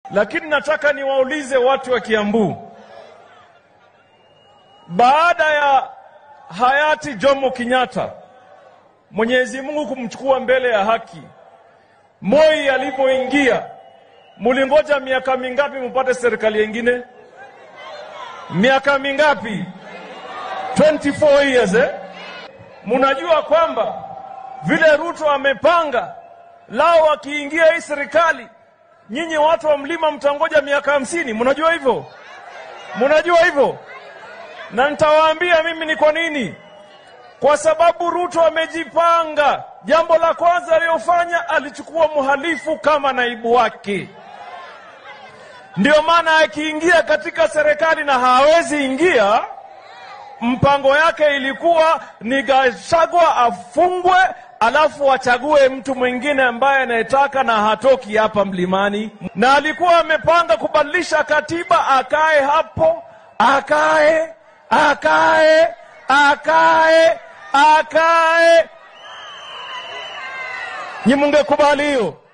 Lakini nataka niwaulize watu wa Kiambu, baada ya hayati Jomo Kenyatta, Mwenyezi Mungu kumchukua mbele ya haki, Moi alipoingia, mulingoja miaka mingapi mupate serikali yengine? Miaka mingapi? 24 years eh? Munajua kwamba vile Ruto amepanga lao, akiingia hii serikali, nyinyi watu wa mlima mtangoja miaka hamsini. Munajua hivyo? Munajua hivyo? Na nitawaambia mimi ni kwa nini. Kwa sababu Ruto amejipanga. Jambo la kwanza aliyofanya, alichukua mhalifu kama naibu wake. Ndio maana akiingia katika serikali na hawezi ingia, mpango yake ilikuwa ni Gachagua afungwe, alafu achague mtu mwingine ambaye anayetaka na hatoki hapa mlimani, na alikuwa amepanga kubadilisha katiba, akae hapo, akae akae akae akae. Nyi mungekubali hiyo?